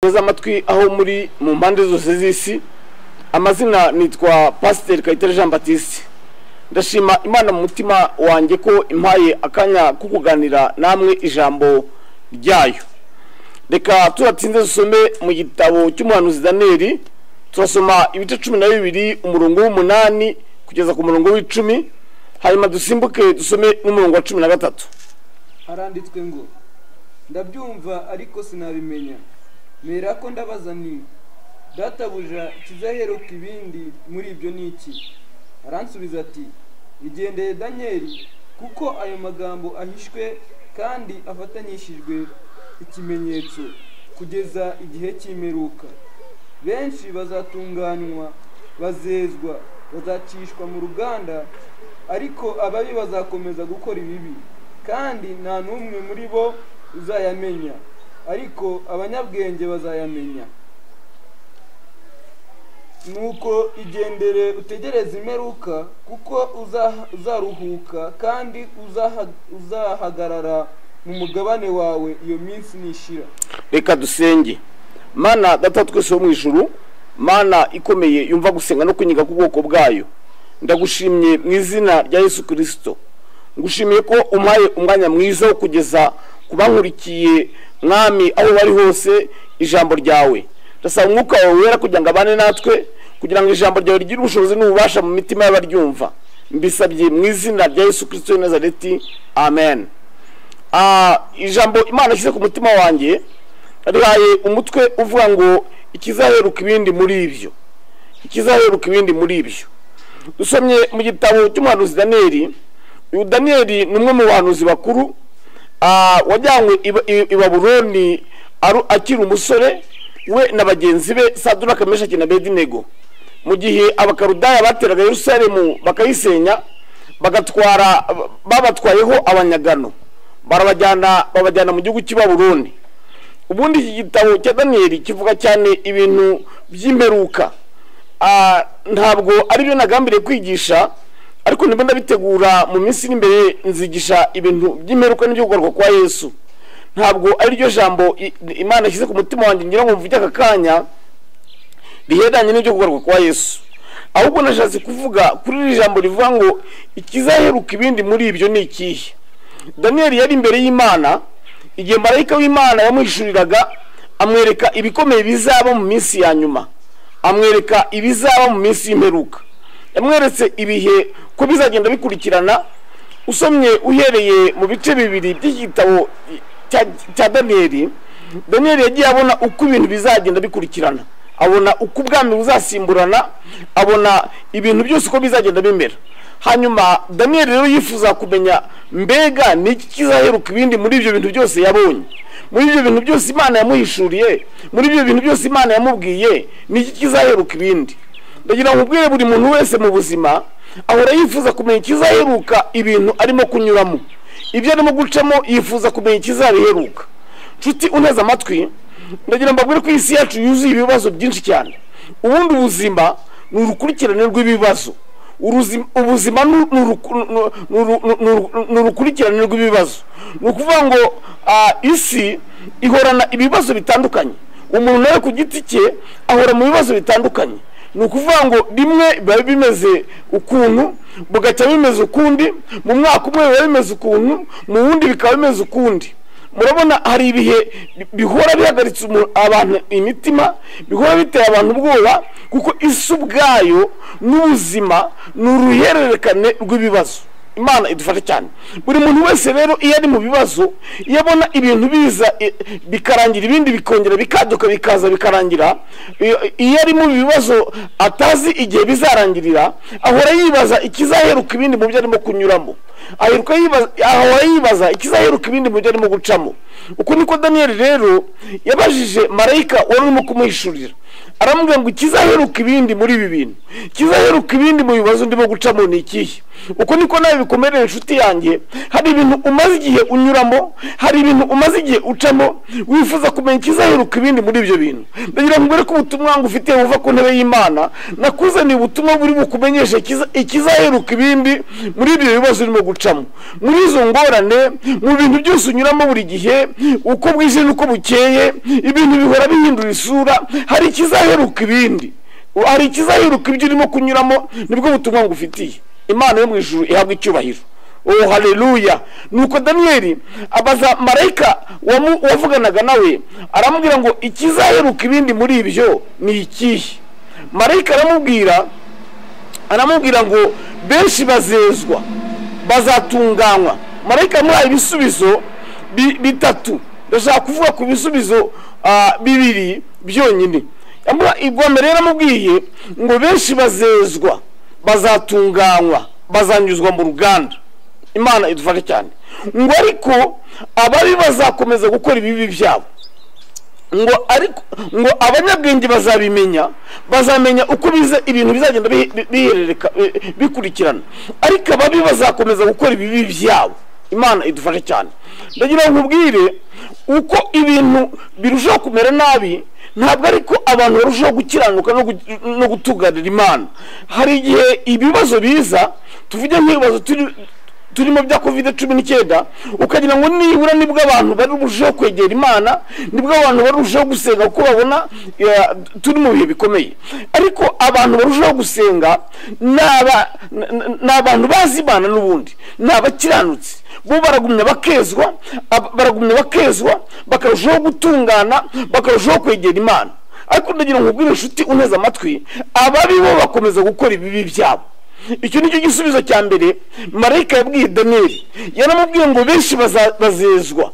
bateze amatwi aho muri mu mpande zose z'isi amazina nitwa pasiteri kayitare jean batiste ndashima imana mu mutima wanjye ko impaye akanya ko kuganira namwe ijambo ryayo reka turatinze dusome mu gitabo cy'umuhanuzi daniyeli turasoma ibice cumi na bibiri umurongo w'umunani kugeza ku murongo w'icumi hanyuma dusimbuke dusome n'umurongo wa cumi na gatatu haranditswe ngo ndabyumva ariko sinabimenya mera ko ndabaza ni databuja kizaheruka ibindi muri ibyo ni iki aransubiza ati igendeye danyeli kuko ayo magambo ahishwe kandi afatanyishijwe ikimenyetso kugeza igihe cy'imperuka benshi bazatunganywa bazezwa bazacishwa mu ruganda ariko ababi bazakomeza gukora ibibi kandi nta n'umwe muri bo uzayamenya ariko abanyabwenge bazayamenya nuko igendere utegereze imperuka kuko uzaruhuka kandi uzahagarara mu mugabane wawe iyo minsi nishira reka dusenge mana data twese wo mu ijuru mana ikomeye yumva gusenga no kunyiga k'ubwoko bwayo ndagushimye mu izina rya yesu kirisito ngushimiye ko umpaye umwanya mwiza wo kugeza ku bankurikiye mwami aho bari hose ijambo ryawe ndasaba umwuka wawe wera kugira ngo abane natwe kugira ngo ijambo ryawe rigire ubushobozi n'ububasha mu mitima y'abaryumva mbisabye mu izina rya yesu kirisito w'i nazareti amen ijambo imana ishyize ku mutima wanjye rihaye umutwe uvuga ngo ikizaheruka ibindi muri ibyo ikizaheruka ibindi muri ibyo dusomye mu gitabo cy'umuhanuzi daniyeli uyu daniyeli ni umwe mu bahanuzi bakuru wajyanywe i baburoni akiri umusore we na bagenzi be sadura kameshaki na bedinego mu gihe abakarudaya bateraga yerusalemu bakayisenya bagatwara babatwayeho abanyagano barabajyana babajyana mu gihugu cy'ibaburoni ubundi iki gitabo cya daniyeli kivuga cyane ibintu by'imperuka ntabwo ari byo nagambiriye kwigisha ariko ndimo ndabitegura mu minsi iri imbere nzigisha ibintu by'imperuka n'ibyo kugaruka kwa yesu ntabwo ari ryo jambo imana ishyize ku mutima wanjye ngira ngo mvuge aka kanya riheranye n'ibyo kugaruka kwa yesu ahubwo nashatse kuvuga kuri iri jambo rivuga ngo ikizaheruka ibindi muri ibyo ni ikihe daniyeli yari imbere y'imana igihe marayika w'imana yamuhishuriraga amwereka ibikomeye bizaba mu minsi ya nyuma amwereka ibizaba mu minsi y'imperuka yamweretse ibihe ko bizagenda bikurikirana usomye uhereye mu bice bibiri by'igitabo cya daniyeli daniyeli yagiye abona uko ibintu bizagenda bikurikirana abona uko ubwami buzasimburana abona ibintu byose uko bizagenda bimera hanyuma daniyeli rero yifuza kumenya mbega ni iki kizaheruka ibindi muri ibyo bintu byose yabonye muri ibyo bintu byose imana yamuhishuriye muri ibyo bintu byose imana yamubwiye ni iki kizaheruka ibindi ndagira ngo ubwire buri muntu wese mu buzima ahora yifuza kumenya ikizaheruka ibintu arimo kunyuramo ibyo arimo gucamo yifuza kumenya ikizabiheruka nshuti uneze amatwi ndagira ngo mbabwire ko isi yacu yuzuye ibibazo byinshi cyane ubundi ubuzima ni urukurikirane rw'ibibazo ubuzima ni urukurikirane rw'ibibazo ni ukuvuga ngo isi ihorana ibibazo bitandukanye umuntu nawe ku giti cye ahora mu bibazo bitandukanye ni ukuvuga ngo rimwe biba bimeze ukuntu bugacya bimeze ukundi mu mwaka umwe biba bimeze ukuntu mu wundi bikaba bimeze ukundi murabona hari ibihe bihora bihagaritse abantu imitima bihora biteye abantu ubwoba kuko isi ubwayo n'ubuzima ni uruhererekane rw'ibibazo imana idufasha cyane buri muntu wese rero iyo ari mu bibazo iyo abona ibintu biza bikarangira ibindi bikongera bikaduka bikaza bikarangira iyo ari mu bibazo atazi igihe bizarangirira ahora yibaza ikizaheruka ibindi mu byo arimo kunyuramo ahora yibaza ikizaheruka ibindi mu byo arimo gucamo uko niko daniyeli rero yabajije marayika wari urimo kumuhishurira aramubwira ngo ikizaheruka ibindi muri ibi bintu ikizaheruka ibindi mu bibazo ndimo gucamo ni ikihe uko niko nawe bikomerera inshuti yanjye hari ibintu umaze igihe unyuramo hari ibintu umaze igihe ucamo wifuza kumenya ikizaheruka ibindi muri ibyo bintu ndagira ngo ko ubutumwa ngo ufite buva ku ntebe y'imana nakuzaniye ubutumwa buri bukumenyeshe ikizaheruka ibindi muri ibyo bibazo urimo gucamo muri izo ngorane mu bintu byose unyuramo buri gihe uko bwije n'uko bukeye ibintu bihora bihindura isura hari ikizaheruka ibindi hari ikizaheruka ibyo urimo kunyuramo nibwo butumwa ngufitiye imana yo mu ijuru ihabwa icyubahiro oh haleluya nuko daniyeli abaza marayika wamu- wavuganaga nawe aramubwira ngo ikizaheruka ibindi muri ibyo ni ikihe marayika aramubwira aramubwira ngo benshi bazezwa bazatunganywa marayika yamuhaye ibisubizo bi- bitatu ndashaka kuvuga ku bisubizo ah, bibiri byonyine Yamuha- ubwa mbere rero aramubwiye ngo benshi bazezwa bazatunganywa bazanyuzwa mu ruganda imana idufashe cyane ngo ariko ababi bazakomeza gukora ibibi byabo ngo ariko ngo abanyabwenge bazabimenya bazamenya uko biza ibintu bizagenda bihe- bi- biherereka bi- bikurikirana ariko ababi bazakomeza gukora ibibi byabo imana idufashe cyane ndagira ngo nkubwire uko ibintu birushaho kumera nabi ntabwo ariko abantu barushaho gukiranuka no gu- no gutugarira imana hari igihe ibibazo biza tuvuge nk'ibibazo turi turimo bya kovide cumi n'icyenda ukagira ngo nibura nibwo abantu bari burusheho kwegera imana nibwo abantu bari burusheho gusenga kuko babona eh, turi mu bihe bikomeye ariko abantu barushaho gusenga ni aba- n- n- ni abantu bazi imana n'ubundi ni abakiranutsi bo baragumya bakezwa ab- baragumya bakezwa bakarushaho gutungana bakarushaho kwegera imana ariko ndagira ngo ubwire inshuti unteze amatwi ababi bo bakomeza gukora ibibi byabo icyo ni cyo gisubizo cya mbere marayika yabwiye daniyeli yaramubwiye ngo benshi baza- bazezwa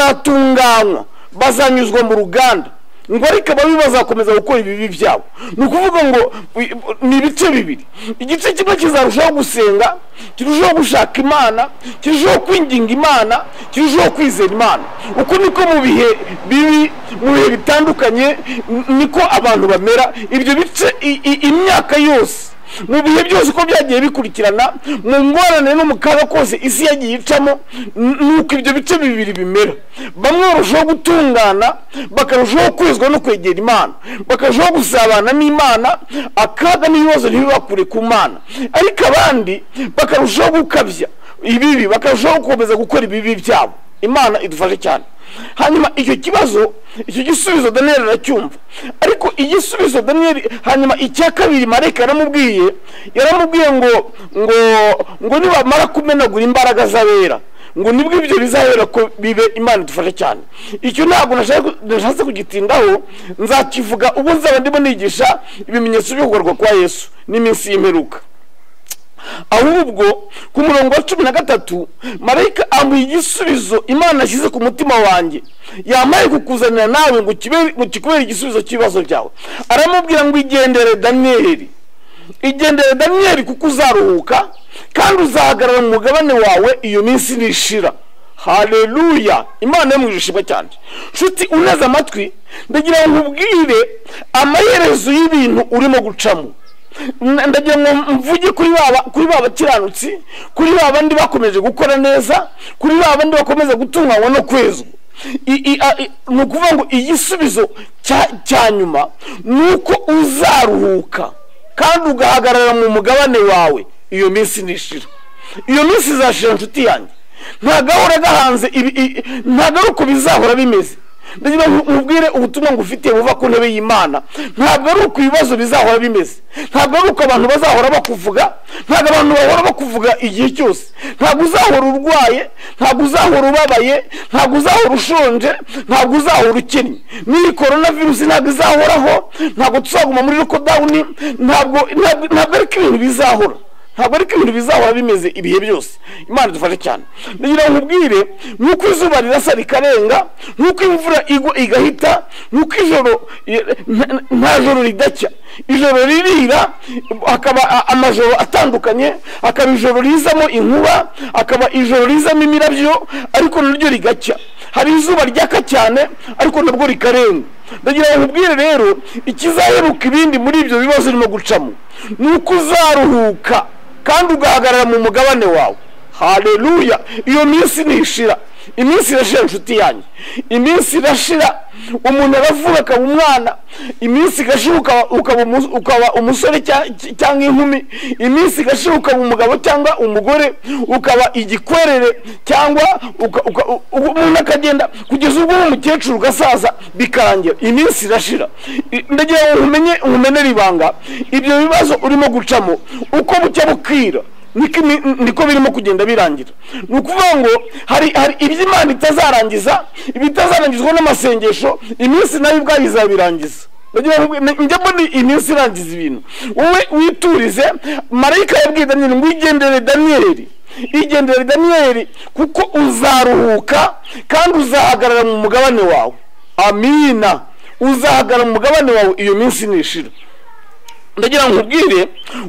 bazatunganywa bazanyuzwa mu ruganda ngo ariko ababi bazakomeza gukora ibibi byabo ni ukuvuga ngo u- ni ibice bibiri igice kimwe kizarushaho gusenga kirushaho gushaka imana kirushaho kwinginga imana kirushaho kwizera imana uko niko mu bihe bibi mu bihe bitandukanye n- niko abantu bamera ibyo bice i- i- imyaka yose mu bihe byose uko byagiye bikurikirana mu ngorane no mu kaga kose isi yagiye icamo n- nuko ibyo bice bibiri bimera bamwe barushaho gutungana bakarushaho kwezwa no kwegera imana bakarushaho gusabana n'imana akaga n'ibibazo ntibibakure ku mana ariko abandi bakarushaho gukabya ibibi bakarushaho gukomeza gukora ibibi byabo imana idufashe cyane hanyuma icyo kibazo icyo gisubizo daniyeli aracyumva ariko igisubizo daniyeli hanyuma icya kabiri marayika yaramubwiye yaramubwiye ngo ngo ngo nibamara kumenagura imbaraga z'abera ngo nibwo ibyo bizabera ko bibe imana idufashe cyane icyo ntabwo nashaka- nashatse kugitindaho nzakivuga ubwo nzaba ndimo nigisha ibimenyetso byo kugaruka kwa yesu n'iminsi y'imperuka ahubwo ku murongo wa cumi na gatatu marayika amuha igisubizo imana yashyize ku mutima wanjye yamaye kukuzanira nawe ngo kibe- ngo kikubere igisubizo cy'ibibazo byawe aramubwira ngo igendere daniyeli igendere daniyeli kuko uzaruhuka kandi uzahagarara mu mugabane wawe iyo minsi nishira haleluya imana yo mu ijuru ishimwe cyane nshuti uneze amatwi ndagira ngo nkubwire amaherezo y'ibintu urimo gucamo N- ndagira ngo mvuge kuri baba kuri ba bakiranutsi kuri ba bandi bakomeje gukora neza kuri ba bandi bakomeza gutunganywa no kwezwa I- i- a- i- ni ukuvuga ngo igisubizo cya- cya nyuma ni uko uzaruhuka kandi ugahagarara mu mugabane wawe iyo minsi nishira iyo minsi izashira nshuti yanjye nta gahora gahanze ibi- i- nta garuko bizahora bimeze ndagira ngo nkubwire ubutumwa ngufitiye buva ku ntebe y'imana ntabwo ari uko ibibazo bizahora bimeze ntabwo ari uko abantu bazahora bakuvuga ntabwo abantu bahora bakuvuga igihe cyose ntabwo uzahora urwaye ntabwo uzahora ubabaye ntabwo uzahora ushonje ntabwo uzahora ukennye n'iyi korona virusi ntabwo izahoraho ntabwo tuzaguma muri lokodawuni ntabwo ntabwo ntabwo ariko ibintu bizahora ntabwo ariko ibintu bizahora bimeze ibihe byose imana idufashe cyane ndagira ngo nkubwire nk'uko izuba rirasa rikarenga nk'uko imvura igwa igahita nk'uko ijoro nta- nta joro ridacya ijoro ririra hakaba a- amajoro atandukanye hakaba ijoro rizamo inkuba hakaba ijoro rizamo imirabyo ariko naryo rigacya hari izuba ryaka cyane ariko nabwo rikarenga ndagira ngo nkubwire rero ikizaheruka ibindi muri ibyo bibazo urimo gucamo ni uko uzaruhuka kandi ugahagarara mu mugabane wawe haleluya iyo minsi nishira iminsi irashira inshuti yanjye iminsi irashira umuntu aravuga akaba umwana iminsi igashira ukaba- ukaba umu- ukaba umusore cya- cyangwa inkumi iminsi igashira ukaba umugabo cyangwa umugore ukaba igikwerere cyangwa uka- uka- u- umuntu akagenda kugeza ubwo uri umukecuru ugasaza bikarangira iminsi irashira I- ndagira ngo nkumenye nkumenere ibanga ibyo bibazo urimo gucamo uko bucya bukira niko imi- niko birimo kugenda birangira ni ukuvuga ngo hari hari ibyo imana itazarangiza ibitazarangizwa n'amasengesho iminsi nayo ubwayo izabirangiza Ndagira ngo mbe- njya mbona iminsi irangiza ibintu wowe witurize marayika yabwiye daniyeli ngo wigendere daniyeli igendere daniyeli kuko uzaruhuka kandi uzahagarara mu mugabane wawe amina uzahagarara mu mugabane wawe iyo minsi nishira ndagira ngo nkubwire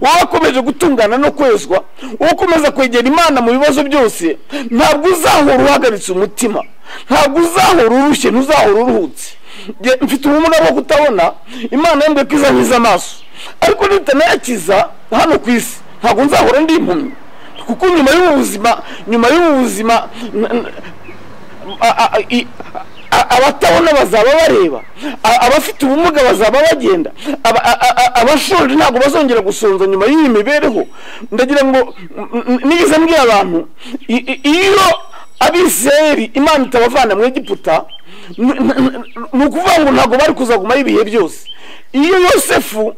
wowe wakomeje gutungana no kwezwa wowe ukomeza kwegera imana mu bibazo byose ntabwo uzahora uhagaritse umutima ntabwo uzahora urushye ntuzahora uruhutse Nge- mfite ubumuga bwo kutabona imana yambwiye ko izankiza amaso ariko nitanayakiza hano ku isi ntabwo nzahora ndi impumyi kuko nyuma y'ubu buzima nyuma y'ubu buzima n- n- a- a- i- a- abatabona bazaba bareba a- abafite ubumuga bazaba bagenda aba- a- a- a- abashonje ntabwo bazongera gusonza nyuma y'iyi mibereho ndagira ngo n- n- nigeze mbwira abantu i- i- iyo abisirayeli imana itabavana mu egiputa n- n- n- ni ukuvuga ngo ntabwo bari kuzagumaho ibihe byose iyo yosefu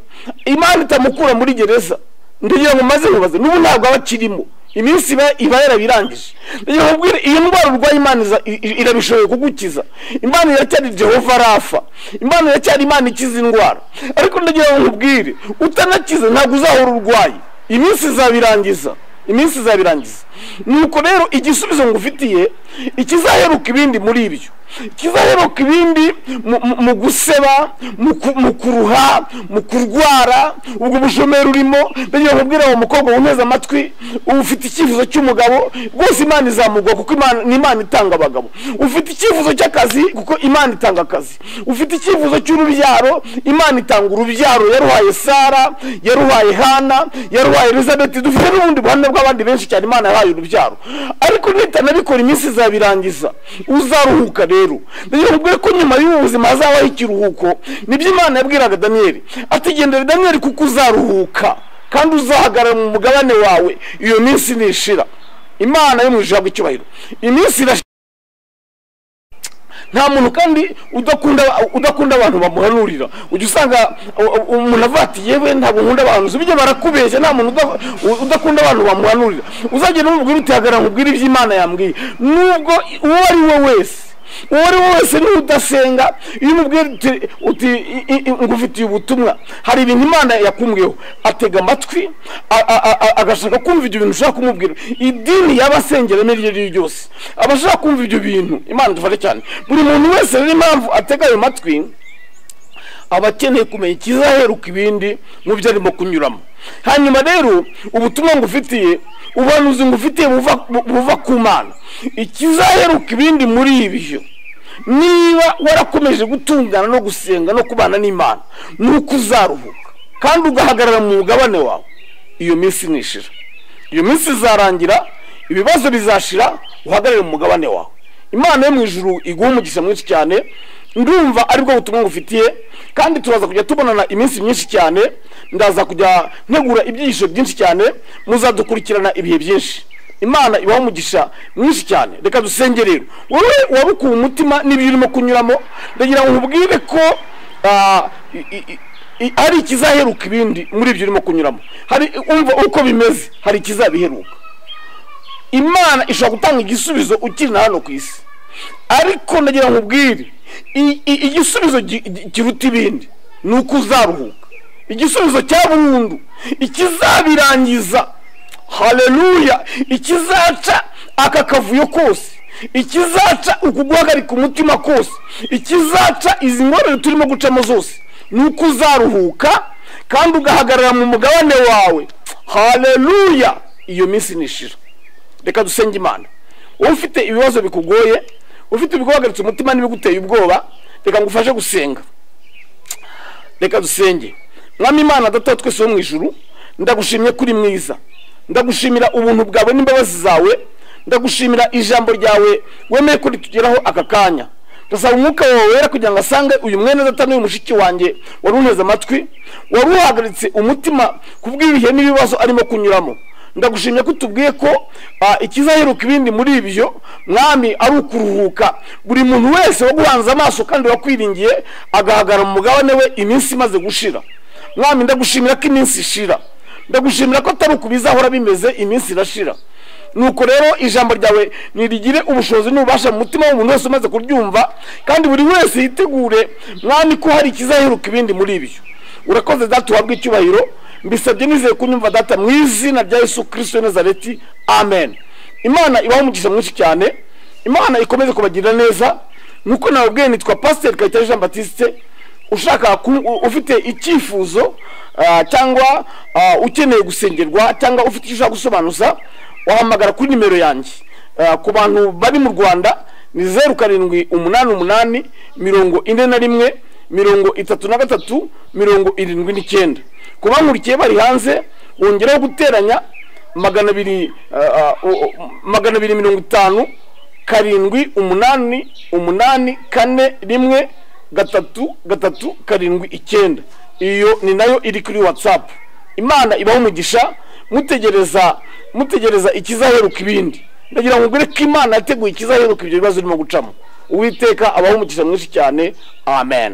imana itamukura muri gereza ndagira ngo maze nkubaze n'ubu ntabwo aba akirimo iminsi iba iba yarabirangije ndagira ngo ubwire iyo ndwara urwaye imana iza- i- i- irabishoboye kugukiza imana iracyari jehova rafa imana iracyari imana ikiza indwara ariko ndagira ngo nkubwire utanakize ntabwo uzahora urwaye iminsi izabirangiza iminsi izabirangiza nuko rero igisubizo ngufitiye ikizaheruka ibindi muri ibyo kizaheruka ibindi mu- mu- mu guseba mu ku- mu kuruha mu kurwara ubwo bushomeri urimo ndagira ngo ubwire uwo mukobwa wunteze amatwi ufite icyifuzo cy'umugabo rwose imana izamugwa kuko imana ni imana itanga abagabo ufite icyifuzo cy'akazi kuko imana itanga akazi ufite icyifuzo cy'urubyaro imana itanga urubyaro yaruhaye sara yaruhaye hana yaruhaye elizabeth dufite n'ubundi buhamya bw'abandi benshi cyane imana yahaye urubyaro ariko nitanabikora iminsi izabirangiza uzaruhuka rero ndagira ngo ubwire ko nyuma y'ubu buzima hazabaho ikiruhuko nibyo imana yabwiraga daniyeli ati gendera daniyeli kuko uzaruhuka kandi uzahagarara mu mugabane wawe iyo minsi nishira imana yo mu ijuru ihabwa icyubahiro iminsi irashira nta muntu kandi udakunda udakunda abantu bamuhanurira ujya usanga u- u- umuntu avuga ati yewe ntabwo nkunda abantu bijya barakubeshya nta muntu uda- u- udakunda abantu bamuhanurira uzagenda umubwira uti hagarara nkubwire ibyo imana yambwiye nubwo uwo ari we wese uwo ari we wese niwe udasenga iyo umubwira uti- uti i- i- i- ngufitiye ubutumwa hari ibintu imana yakumbwiyeho atega amatwi a- a- a- a- agashaka kumva ibyo bintu ushaka kumubwira idini yabasengeramo iryo ari ryo ryose abashaka kumva ibyo bintu imana dufashe cyane buri muntu wese rero impamvu atega ayo matwi aba akeneye kumenya ikizaheruka ibindi mu byo arimo kunyuramo hanyuma rero ubutumwa ngufitiye ubuhanuzi ngufitiye buva buva ku mana ikizaheruka ibindi muri ibyo niba warakomeje gutungana no gusenga no kubana n'imana ni uko uzaruhuka kandi ugahagarara mu mugabane wawe iyo minsi nishira iyo minsi izarangira ibibazo bizashira uhagarare mu mugabane wawe imana yo mu ijuru iguha umugisha mwinshi cyane ndumva aribwo butumwa ngufitiye kandi turaza kujya tubonana iminsi myinshi cyane ndaza kujya ntegura ibyigisho byinshi cyane muzadukurikirana ibihe byinshi imana ibaho umugisha mwinshi cyane reka dusenge rero wowe wabukuwe umutima n'ibyo urimo kunyuramo ndagira ngo nkubwire ko ah, i- i- i- hari ikizaheruka ibindi muri ibyo urimo kunyuramo hari umva uko bimeze hari ikizabiheruka imana ishobora gutanga igisubizo ukiri na hano ku isi ariko ndagira ngo ubwire i- i- igisubizo gi- gi- kiruta ibindi ni uko uzaruhuka igisubizo cya burundu ikizabirangiza haleluya ikizaca aka kavuyo kose ikizaca uku guhagarika umutima kose ikizaca izi ngorane turimo gucamo zose ni uko uzaruhuka kandi ugahagarara mu mugabane wawe haleluya iyo minsi nishira reka dusenge imana wowe ufite ibibazo bikugoye ufite ibiguhagaritse umutima n'ibiguteye ubwoba reka ngufashe gusenga reka dusenge mwami imana data wa twese wo mu ijuru ndagushimye ko uri mwiza ndagushimira ubuntu bwawe n'imbabazi zawe ndagushimira ijambo ryawe wemeye kuritugeraho aka kanya ndasaba umwuka wawe wera kugira ngo asange uyu mwene data n'uyu mushiki wanjye wari unteze amatwi wari uhagaritse umutima kubw'ibihe n'ibibazo arimo kunyuramo ndagushimye ko utubwiye ko ah, ikizaheruka ibindi muri ibyo mwami ari ukuruhuka buri muntu wese waguhanze amaso kandi wakwiringiye agahagarara mu mugabane we iminsi imaze gushira mwami ndagushimira ko iminsi ishira ndagushimira ko atari uku bizahora bimeze iminsi irashira nuko rero ijambo ryawe nirigire ubushobozi n'ububasha mu mutima w'umuntu wese umaze kuryumva kandi buri wese yitegure mwami ko hari ikizaheruka ibindi muri ibyo urakoze data uhabwe icyubahiro mbisabye nizeye kunyumva data mu izina rya yesu kirisito nazareti amen imana ibaho umugisha mwinshi cyane imana ikomeze kubagirira neza nkuko nababwiye nitwa pasiteri kayitare jean batiste ushaka ku- u- ufite icyifuzo ah, cyangwa ah, ukeneye gusengerwa cyangwa ufite icyo ushaka gusobanuza wahamagara kuri nimero yanjye Ah, ku bantu bari mu rwanda ni zeru karindwi umunani umunani mirongo ine na rimwe mirongo itatu na gatatu mirongo irindwi n'icyenda ku bankurikiye bari hanze wongeraho guteranya magana abiri ah, ah, o- o- magana abiri mirongo itanu karindwi umunani umunani kane rimwe gatatu gatatu karindwi icyenda iyo ni nayo iri kuri watsapu imana ibaho umugisha mutegereza mutegereza ikizaheruka ibindi ndagira ngo ubwire ko imana yateguye ikizaheruka ibyo bibazo urimo gucamo uwiteka abaho umugisha mwinshi cyane amen